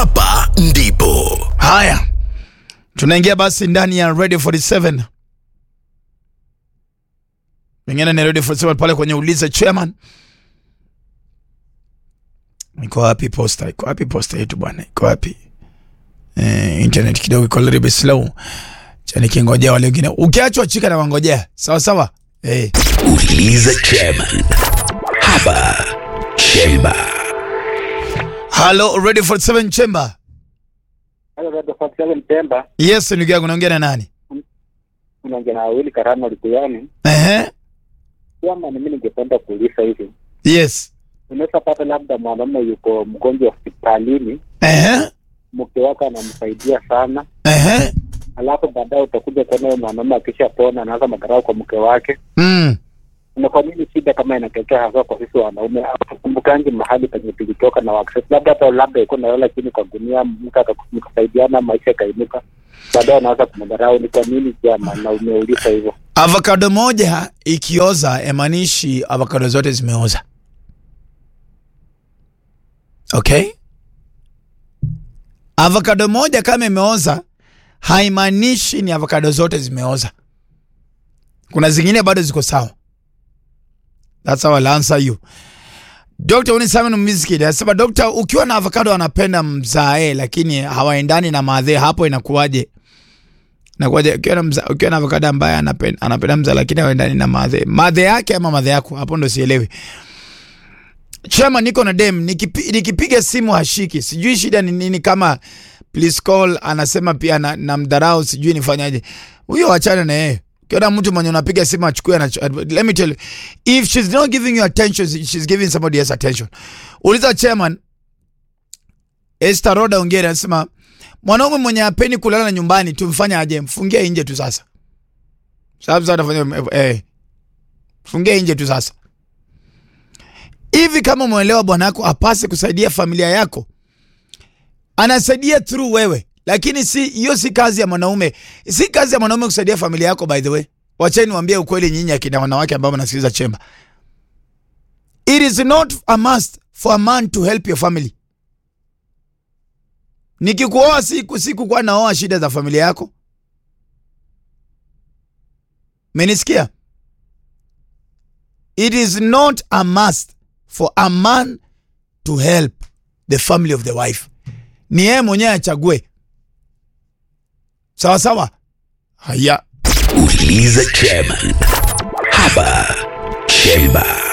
hapa ndipo Haya, tunaingia basi ndani ya Radio 47. Pengine ni Radio 47 pale kwenye uliza chairman. Iko wapi posta? Iko wapi posta yetu bwana? Iko wapi? Eh, internet kidogo iko little bit slow. Chani kingojea wale wengine. Ukiachwa chika na wangojea. Sawa sawa? Eh. uliza chairman hapa chemba Hello Radio 47 Chamber. Halo Radio 47 Pemba, Yes, ndugu yangu naongea na nani? unaongea na Wili Karano Likuyani. Ehe. Kama mimi ningependa kuuliza hivi, Yes. unaweza pata labda mwanamume yuko mgonjwa hospitalini, Ehe. mke wake anamsaidia sana, Ehe. alafu baadaye utakuja kuona huyo mwanamume akishapona anaanza madharau kwa mke wake. Mm. Na kwa nini shida kama inatokea hasa kwa sisi wanaume? Tukumbukangi mahali penye tulitoka na access, labda hata labda iko nalala chini kwa gunia, mke akasaidiana, maisha ikainuka, baadaye anaanza kumdharau. Ni kwa nini jama? Na umeuliza hivyo Avocado moja ikioza emaanishi avocado zote zimeoza. Okay? Avocado moja kama imeoza haimaanishi ni avocado zote zimeoza. Kuna zingine bado ziko sawa. That's how I'll answer you. Dr. Unisamen Mizkid anasema Dr. ukiwa na avocado anapenda mzae lakini hawaendani na madhe hapo inakuwaje? Nakuwaje ukiwa na mza, ukiwa na avocado ambaye anapenda anapenda mza lakini hawaendani na madhe. Madhe yake ama madhe yako? Hapo ndo sielewi. Chama niko na dem nikipi, nikipiga simu hashiki. Sijui shida ni nini kama please call anasema pia na, na mdharau sijui nifanyaje. Huyo wachana na yeye. Ukiona mtu mwenye unapiga simu achukue na let me tell you if she's not giving you attention she's giving somebody else attention. Uliza chairman Esther Roda Ongera anasema mwanaume mwenye apeni kulala nyumbani tumfanye aje? Mfungie nje tu sasa. Sababu sasa atafanya eh, fungie nje tu sasa. Hivi kama umeelewa bwana yako apase kusaidia familia yako, anasaidia through wewe, lakini si hiyo, si kazi ya mwanaume. Si kazi ya mwanaume kusaidia familia yako. By the way, wacheni niwaambie ukweli, nyinyi akina wanawake ambao mnasikiliza Chemba, it is not a must for a man to help your family. Nikikuoa siku siku kwa naoa shida za familia yako, menisikia? It is not a must for a man to help the family of the wife. Ni yeye mwenyewe achague. Sawa sawa. Haya, uliza chairman hapa chemba